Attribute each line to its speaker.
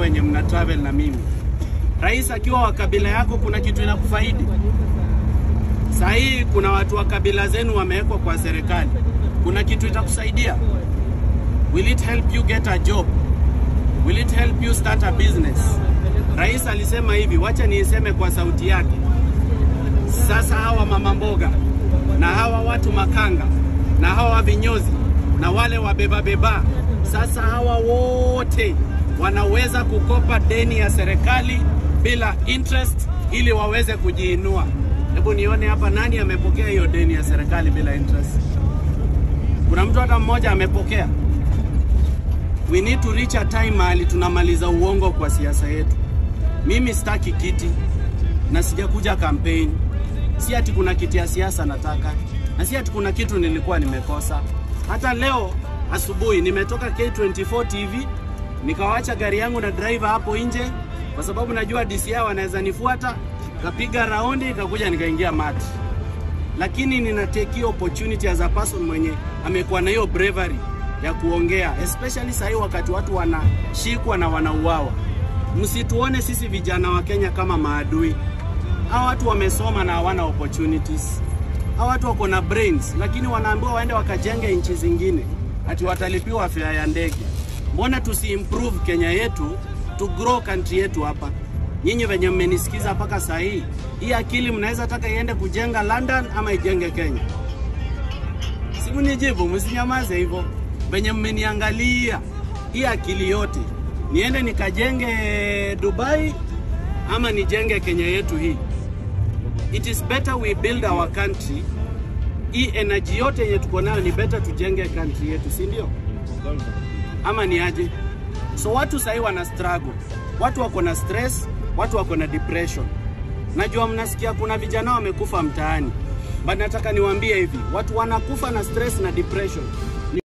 Speaker 1: wenye mna travel na mimi. Rais akiwa wa kabila yako, kuna kitu inakufaidi. Saa hii kuna watu wa kabila zenu wamewekwa kwa serikali, kuna kitu itakusaidia? Will it help you get a job? Will it help you start a business? Rais alisema hivi, wacha niiseme kwa sauti yake. Sasa hawa mama mboga na hawa watu makanga na hawa vinyozi na wale wabeba beba, sasa hawa wote wanaweza kukopa deni ya serikali bila interest ili waweze kujiinua. Hebu nione hapa, nani amepokea hiyo deni ya serikali bila interest? Kuna mtu hata mmoja amepokea? We need to reach a time mahali tunamaliza uongo kwa siasa yetu. Mimi sitaki kiti na sijakuja campaign, si ati kuna kiti ya siasa nataka, na si ati kuna kitu nilikuwa nimekosa. Hata leo asubuhi nimetoka K24 TV nikawacha gari yangu na driver hapo nje, kwa sababu najua DCI wanaweza nifuata, kapiga raundi, kakuja nikaingia mati, lakini nina take hiyo opportunity as a person mwenye amekuwa na hiyo bravery ya kuongea, especially sahii wakati watu wanashikwa na wanauawa. Msituone sisi vijana wa Kenya kama maadui. Hawa watu wamesoma na hawana opportunities. Hawa watu wako na brains, lakini wanaambiwa waende wakajenge nchi zingine, ati watalipiwa fare ya ndege. Mbona tusi improve Kenya yetu to grow country yetu hapa? Nyinyi venye mmenisikiza mpaka saa hii, hii akili mnaweza taka iende kujenga London ama ijenge Kenya? Simnijibu, msinyamaze hivyo. Venye mmeniangalia, hii akili yote niende nikajenge Dubai ama nijenge Kenya yetu hii? It is better we build our country. Hii energy yote yenye tuko nayo ni better tujenge country yetu, si ndio? Ama ni aje? So watu sahii wana struggle, watu wako na stress, watu wako na depression. Najua mnasikia kuna vijana wamekufa mtaani, but nataka niwaambie hivi, watu wanakufa na stress na depression